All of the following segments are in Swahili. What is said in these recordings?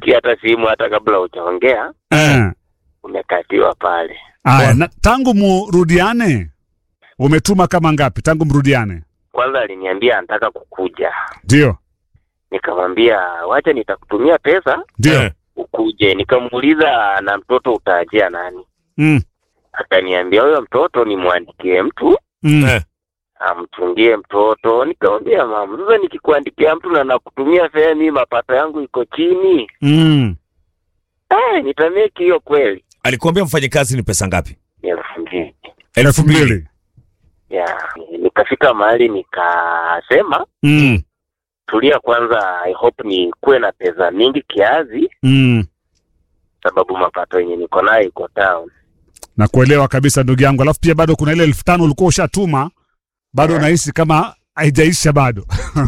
unasikia hata simu hata kabla hujaongea Eh. umekatiwa pale. Aya, na tangu murudiane umetuma kama ngapi tangu mrudiane? Kwanza aliniambia anataka kukuja, Ndio, nikamwambia wacha nitakutumia pesa ndio. Eh. ukuje. Nikamuuliza na mtoto utaajia nani? Mm. Akaniambia huyo mtoto nimwandikie mtu Mm. Eh. amtungie mtoto. Nikamwambia mama, sasa nikikuandikia mtu na nakutumia fea, mimi mapato yangu iko chini, Mm. eh, nitameki hiyo kweli? Alikuambia mfanyikazi ni pesa ngapi? Ni elfu mbili elfu mbili. ya nikafika mahali nikasema Mm. tulia kwanza, I hope ni kuwe na pesa mingi kiasi, Mm. sababu mapato yenye niko nayo iko down. na kuelewa kabisa ndugu yangu. Alafu pia bado kuna ile elfu tano ulikuwa ushatuma, bado unahisi kama haijaisha bado.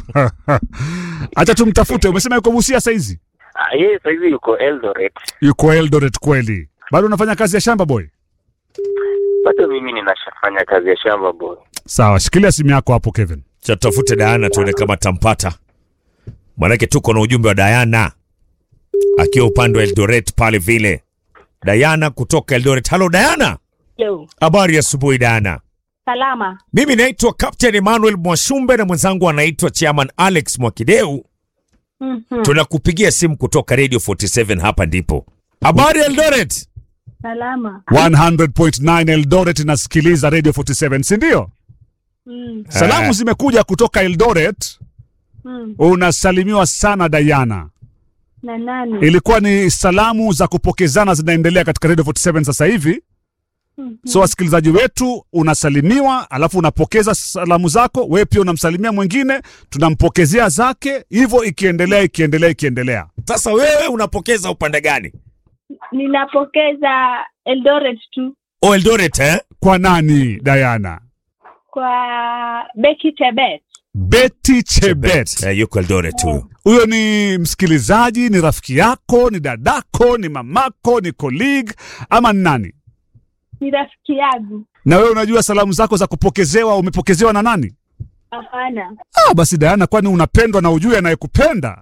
Acha tumtafute. Umesema yuko Busia saizi, Ah, yeye saizi yuko Eldoret, yuko Eldoret kweli? Bado unafanya kazi ya shamba boy? bado mimi ninashafanya kazi ya shamba boy. Sawa, shikilia simu yako hapo Kevin. Cha tutafute Diana tuone kama tampata. Maanake tuko na ujumbe wa Diana akiwa upande wa Eldoret pale vile. Diana kutoka Eldoret. Halo Diana, Yo, habari ya asubuhi Diana. salama. Mimi naitwa Captain Emmanuel Mwashumbe na mwenzangu anaitwa Chairman Alex Mwakideu. Mhm. Tunakupigia simu kutoka Radio 47 hapa ndipo. Habari Eldoret. Salama. 100.9 Eldoret inasikiliza Radio 47, si ndio? Mm. Salamu Eh. zimekuja kutoka Eldoret. Mm. Unasalimiwa sana Diana. Na nani? Ilikuwa ni salamu za kupokezana zinaendelea katika Radio 47 sasa hivi. Mhm. So wasikilizaji wetu, unasalimiwa alafu unapokeza salamu zako, wewe pia unamsalimia mwingine, tunampokezea zake, hivyo ikiendelea ikiendelea ikiendelea. Sasa wewe unapokeza upande gani? Ninapokeza Eldoret tu O Eldoret eh? Kwa nani Diana? kwa Becky Chebet. Betty Chebet. Eh, yuko Eldoret huyo. Huyo ni msikilizaji, ni rafiki yako, ni dadako, ni mamako, ni colleague ama ni nani? Ni rafiki yangu. Na wewe unajua salamu zako za kupokezewa umepokezewa na nani? Hapana. Ah, basi Diana, kwani unapendwa na ujue anayekupenda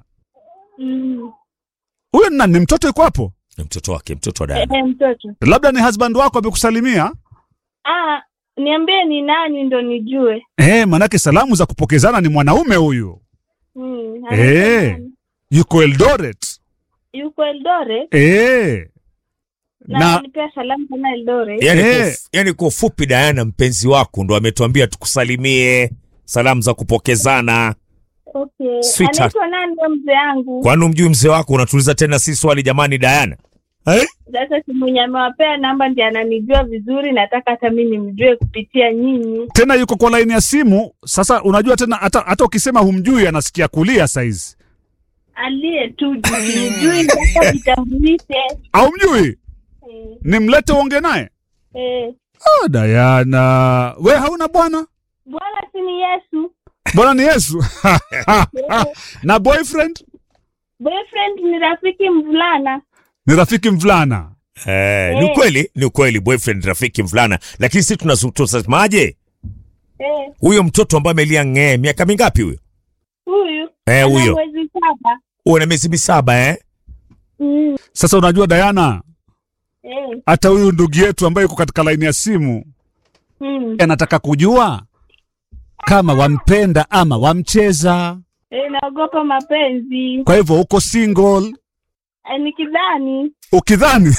Mm. huyo ni nani? Ni mtoto yuko hapo, Ni mtoto wake, mtoto wa Eh, Diana. eh, mtoto. labda ni husband wako amekusalimia. Ah, niambie ni nani ndo nijue. Eh, manake salamu za kupokezana ni mwanaume huyu, Mm. Eh. anaitwa nani? yuko Eldoret. Yuko Eldoret Eh. na, Na nipea salamu sana Eldoret. Yaani Eh. kwa, uf- yaani kwa ufupi Diana mpenzi wako ndo ametuambia tukusalimie salamu za kupokezana. Okay. Sweetheart. Anaitwa nani ndo mzee yangu? Kwani umjui mzee wako unatuuliza tena si swali jamani Diana? Eh? Sasa si mwenye amewapea namba ndiye ananijua vizuri, nataka hata mi nimjue kupitia nyinyi. tena yuko kwa laini ya simu. Sasa unajua tena, hata hata ukisema humjui anasikia kulia saizi. Aliye tu nijui mpaka vitambulishe. Au mjui? Eh, Nimlete uonge naye. eh. Ah, Diana, we hauna bwana? Bwana si ni Yesu. Bwana ni Yesu. Eh, na boyfriend boyfriend ni rafiki mvulana. ni rafiki mvulana. Eh, ni Eh. ukweli, ni ukweli boyfriend rafiki mvulana, lakini sisi tunazu- tunasemaje? Eh, Huyo mtoto ambaye amelia ng'ee miaka mingapi huyo? huyu Eh, ana huyo. mwezi saba. Huyo na miezi misaba eh? Mm, Sasa unajua Diana, eh, hata huyu ndugu yetu ambaye yuko katika laini ya simu mm. anataka kujua kama wampenda ama wamcheza. Eh, naogopa mapenzi. Kwa hivyo uko single Eh, nikidhani ukidhani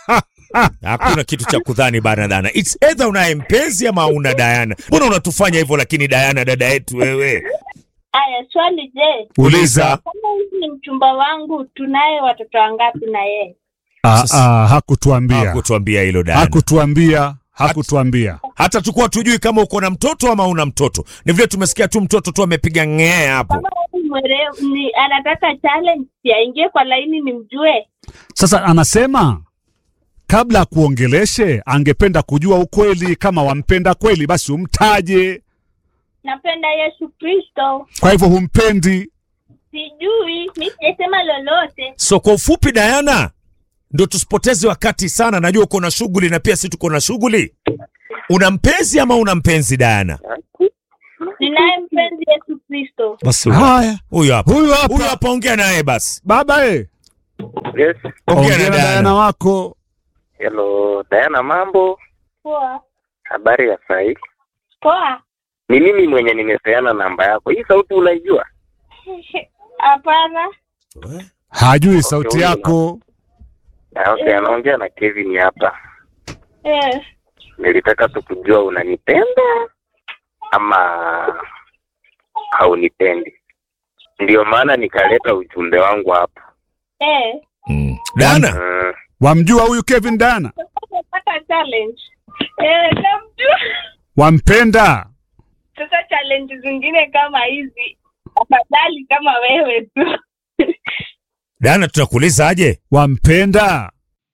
Hakuna kitu cha kudhani bana Dana. It's either unaye mpenzi ama una Diana. Mbona unatufanya hivyo lakini Diana dada yetu wewe? Aya, swali je, uliza. kama huyu ni mchumba wangu, tunaye watoto wangapi na yeye? Ah, Sasa- ah, hakutuambia, Hakutuambia hilo Diana. hakutuambia, hakutuambia. Hata tukuwa tujui kama uko na mtoto ama una mtoto. Ni vile tumesikia tu mtoto tu amepiga ng'ee hapo. Kama huyu mwerevu ni anataka challenge, si aingie kwa laini nimjue. Sasa anasema kabla ya kuongeleshe angependa kujua ukweli. Kama wampenda kweli, basi umtaje. Napenda Yesu Kristo. Kwa hivyo humpendi. Sijui, mi sijasema lolote. So kwa ufupi Diana, ndo tusipoteze wakati sana. Najua uko na shughuli na pia sisi tuko na shughuli. Una mpenzi ama una mpenzi Diana? Ninaye mpenzi Yesu Kristo. Basi Haya, huyo hapa. huyu Huyo hapa hapa ongea naye basi. baba e, Yes. Ongea Ongea na na Diana. Diana wako. Hello, Diana mambo. Poa. Habari ya sai. Poa. Ni mimi mwenye nimepeana namba yako. Hii sauti unaijua? Hapana. Hajui sauti huyu yako. Ah, Okay, anaongea na Kevin hapa. Eh. Nilitaka tu kujua unanipenda ama haunipendi. Ndio maana nikaleta ujumbe wangu hapa. Eh. Mm. Diana, Mm. Wamjua huyu Kevin Diana? Umepata challenge. Eh, namjua. Wampenda? Sasa challenge zingine kama hizi afadhali kama wewe tu. Diana tunakuuliza aje? Wampenda?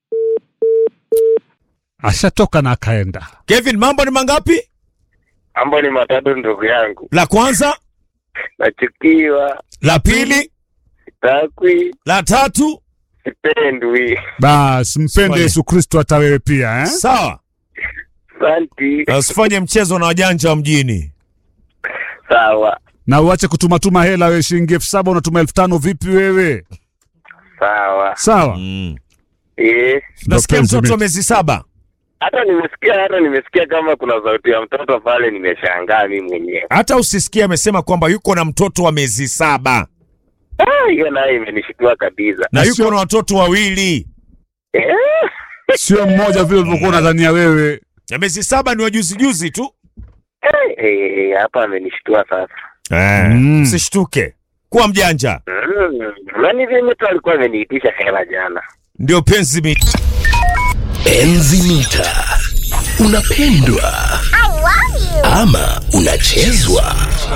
Ashatoka na akaenda. Kevin, mambo ni mangapi? Mambo ni matatu ndugu yangu. La kwanza, Nachukiwa, la pili, sitakwi, la tatu. sipendwi. Bas, mpende Swali. Yesu Kristo hata wewe pia eh? Sawa, Santi. na usifanye mchezo na wajanja wa mjini. Sawa. Na uache kutumatuma hela wewe, shilingi elfu saba unatuma elfu tano vipi wewe? Sawa. Sawa. Mm. Eh. Nasikia Mapenzi mtoto wa mimi. miezi saba. Hata nimesikia hata nimesikia kama kuna sauti ya mtoto pale, nimeshangaa mimi mwenyewe. Hata usisikie amesema kwamba yuko na mtoto wa miezi saba Ah, hiyo nayo imenishitua kabisa. na Na yuko sio- na watoto wawili. Eh, Sio mmoja vile ulivyokuwa unadhania wewe. Ya miezi saba ni wajuzi juzi tu. eh, eh, hapa amenishtua sasa. Eh, Mm. Msishtuke, kuwa mjanja, Mm, nani vyenye tu alikuwa ameniitisha hela jana. ndio penzi mi Enzi mita unapendwa ama unachezwa.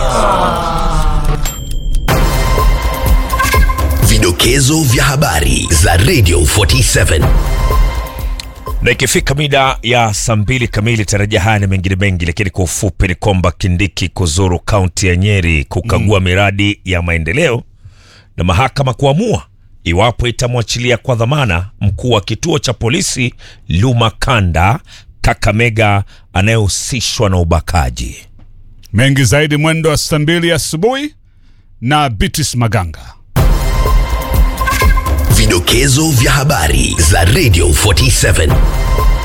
Vidokezo vya habari za Radio 47 na ikifika mida ya saa mbili kamili tarajia haya na mengine mengi, lakini kwa ufupi ni kwamba Kindiki kuzuru kaunti ya Nyeri kukagua miradi ya maendeleo na mahakama kuamua iwapo itamwachilia kwa dhamana mkuu wa kituo cha polisi Lumakanda Kakamega anayehusishwa na ubakaji. Mengi zaidi mwendo wa saa mbili asubuhi na Beatrice Maganga. Vidokezo vya habari za Radio 47